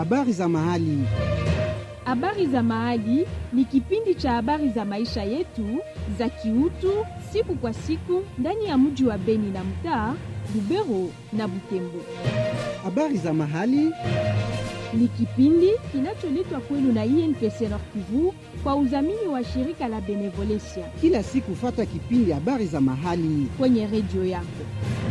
habari za mahali. Habari za Mahali ni kipindi cha habari za maisha yetu za kiutu siku kwa siku ndani ya mji wa Beni na mtaa Lubero na Butembo. Habari za mahali Ni kipindi kinacholetwa kwenu na INPC Nord Kivu kwa udhamini wa shirika la Benevolencia kila siku, fata kipindi habari za mahali. kwenye redio yako.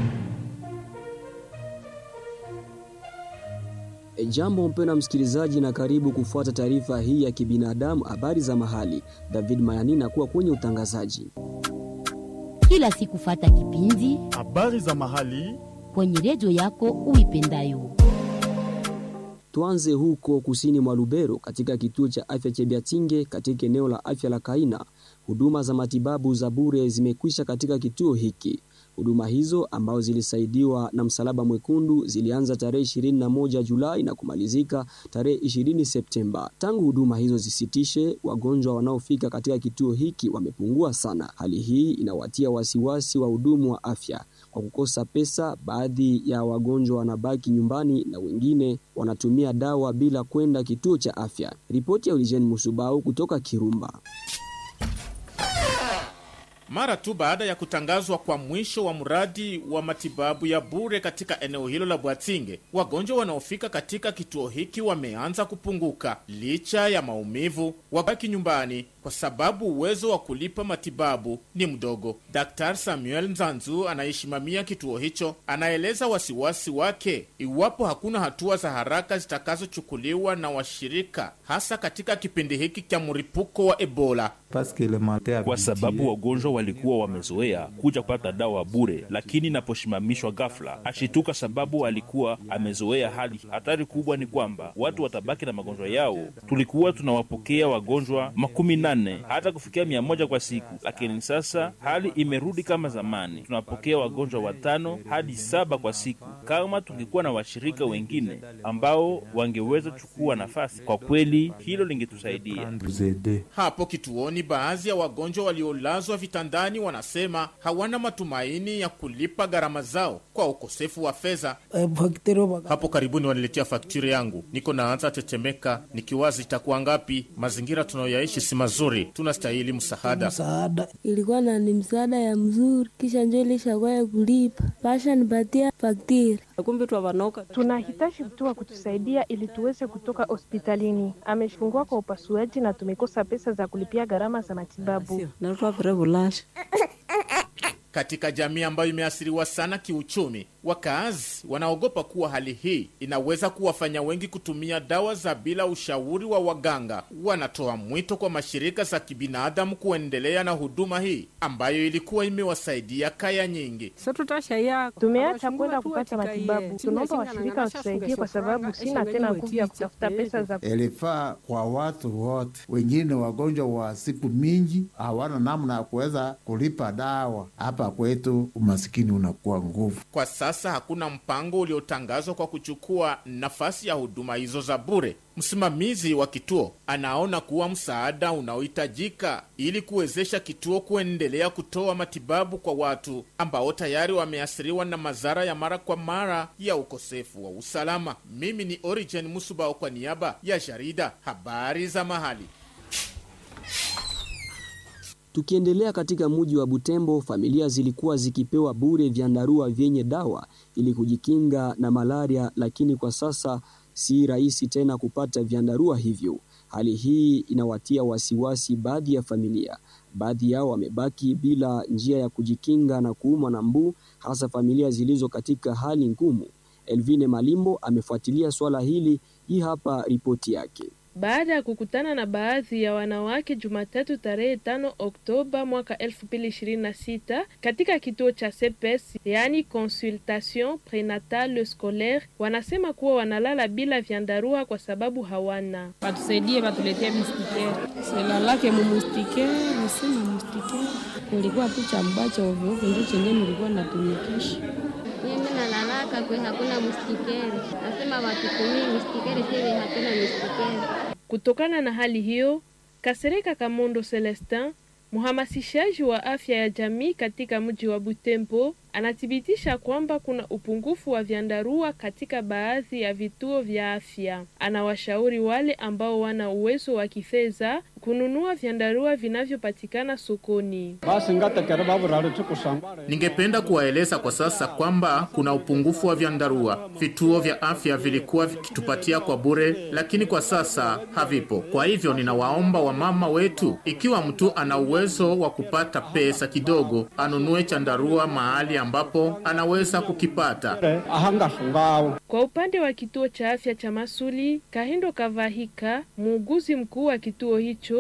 E, jambo mpendwa msikilizaji, na karibu kufuata taarifa hii ya kibinadamu, habari za mahali. David Mayani na kuwa kwenye utangazaji. kila siku fata kipindi habari za mahali kwenye redio yako uipendayo. Tuanze huko kusini mwa Lubero, katika kituo cha afya cha Biatinge katika eneo la afya la Kaina. Huduma za matibabu za bure zimekwisha katika kituo hiki. Huduma hizo ambazo zilisaidiwa na Msalaba Mwekundu zilianza tarehe 21 Julai na kumalizika tarehe 20 Septemba. Tangu huduma hizo zisitishe, wagonjwa wanaofika katika kituo hiki wamepungua sana. Hali hii inawatia wasiwasi wa hudumu wa afya. Kwa kukosa pesa, baadhi ya wagonjwa wanabaki nyumbani na wengine wanatumia dawa bila kwenda kituo cha afya. Ripoti ya Eugene Musubau kutoka Kirumba. mara tu baada ya kutangazwa kwa mwisho wa mradi wa matibabu ya bure katika eneo hilo la Bwatinge, wagonjwa wanaofika katika kituo hiki wameanza kupunguka. Licha ya maumivu, wabaki nyumbani kwa sababu uwezo wa kulipa matibabu ni mdogo. Dr. Samuel Nzanzu anayesimamia kituo hicho anaeleza wasiwasi wake iwapo hakuna hatua za haraka zitakazochukuliwa na washirika, hasa katika kipindi hiki cha mripuko wa Ebola. kwa sababu wagonjwa walikuwa wamezoea kuja kupata dawa bure, lakini inaposimamishwa ghafla ashituka sababu alikuwa amezoea hali. Hatari kubwa ni kwamba watu watabaki na magonjwa yao. Tulikuwa tunawapokea wagonjwa makumi nane hata kufikia mia moja kwa siku, lakini sasa hali imerudi kama zamani. Tunapokea wagonjwa watano hadi saba kwa siku. Kama tungekuwa na washirika wengine ambao wangeweza chukua nafasi, kwa kweli hilo lingetusaidia. Hapo kituoni, baadhi ya wagonjwa waliolazwa vitandani wanasema hawana matumaini ya kulipa gharama zao kwa ukosefu wa fedha. Hapo karibuni waniletea fakturi yangu, niko naanza tetemeka, nikiwazi itakuwa ngapi? Mazingira tunayoyaishi si mazuri, tunastahili msaada. msaada ilikuwa na ni msaada ya mzuri, kisha njo ilishakuwa ya kulipa pasha nipatia faktiri kumbe twavanoka Tunahitaji mtu wa kutusaidia ili tuweze kutoka hospitalini. Amefungua kwa upasuaji na tumekosa pesa za kulipia gharama za matibabu. narutwavire vulasha Katika jamii ambayo imeathiriwa sana kiuchumi, wakaazi wanaogopa kuwa hali hii inaweza kuwafanya wengi kutumia dawa za bila ushauri wa waganga. Wanatoa mwito kwa mashirika za kibinadamu kuendelea na huduma hii ambayo ilikuwa imewasaidia kaya nyingi. satutashaya Tumeacha kwenda kupata matibabu. Tunaomba washirika watusaidie kwa sababu sina tena nguvu ya kutafuta pesa za ilifaa kwa watu wote. Wengine wagonjwa wa siku mingi hawana namna ya kuweza kulipa dawa. Hapa kwetu umasikini unakuwa nguvu. Kwa sasa hakuna mpango uliotangazwa kwa kuchukua nafasi ya huduma hizo za bure. Msimamizi wa kituo anaona kuwa msaada unaohitajika ili kuwezesha kituo kuendelea kutoa matibabu kwa watu ambao tayari wameathiriwa na madhara ya mara kwa mara ya ukosefu wa usalama. Mimi ni Origen Musubao kwa niaba ya jarida habari za mahali. Tukiendelea katika muji wa Butembo, familia zilikuwa zikipewa bure vyandarua vyenye dawa ili kujikinga na malaria, lakini kwa sasa si rahisi tena kupata vyandarua hivyo. Hali hii inawatia wasiwasi baadhi ya familia. Baadhi yao wamebaki bila njia ya kujikinga na kuumwa na mbu, hasa familia zilizo katika hali ngumu. Elvine Malimbo amefuatilia swala hili. Hii hapa ripoti yake. Baada ya kukutana na baadhi ya wanawake Jumatatu tarehe tano Oktoba mwaka elfu mbili ishirini na sita katika kituo cha CPS yaani consultation prenatale scolaire, wanasema kuwa wanalala bila vyandarua kwa sababu hawana. watusaidie watuletee mistikere silalake mumustikere nisema mustikere kulikuwa tu chambacha ovyoovyo, ndio chenye nilikuwa natumikisha Mimi nalalaka kwe hakuna mustikere, nasema watutumie mustikere, sisi hatuna mustikere. Kutokana na hali hiyo, Kasereka Kamondo Celestin Mhamasishaji wa afya ya jamii katika mji wa Butembo anathibitisha kwamba kuna upungufu wa vyandarua katika baadhi ya vituo vya afya. Anawashauri wale ambao wana uwezo wa kifedha kununua vyandarua vinavyopatikana sokoni. Ningependa kuwaeleza kwa sasa kwamba kuna upungufu wa vyandarua. Vituo vya afya vilikuwa vikitupatia kwa bure, lakini kwa sasa havipo. Kwa hivyo ninawaomba wamama wetu, ikiwa mtu ana uwezo wa kupata pesa kidogo, anunue chandarua mahali ambapo anaweza kukipata. Kwa upande wa kituo cha afya cha Masuli, Kahindo Kavahika, muuguzi mkuu wa kituo hicho,